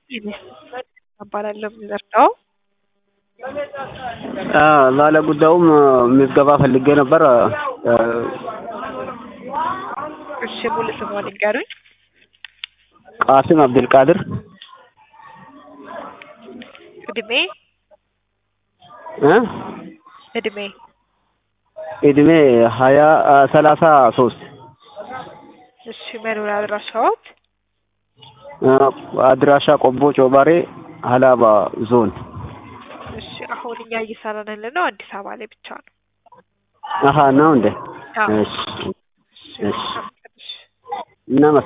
እባላለሁ የምዘርጋው ባለ ጉዳዩም ምዝገባ ፈልጌ ነበር። እሺ ሙሉ ስምዎን ይንገሩኝ? ቃሲም አብዱልቃድር እድሜ እ እድሜ እድሜ ሀያ ሰላሳ ሶስት እሺ መኖሪያ አድራሻዎት? አድራሻ ቆቦ ጮባሬ ሀላባ ዞን። እሺ አሁን እኛ እየሰራን ያለነው አዲስ አበባ ላይ ብቻ ነው። አሀ ነው እንዴ? አዎ። እሺ እሺ እሺ እናመሰግናለን።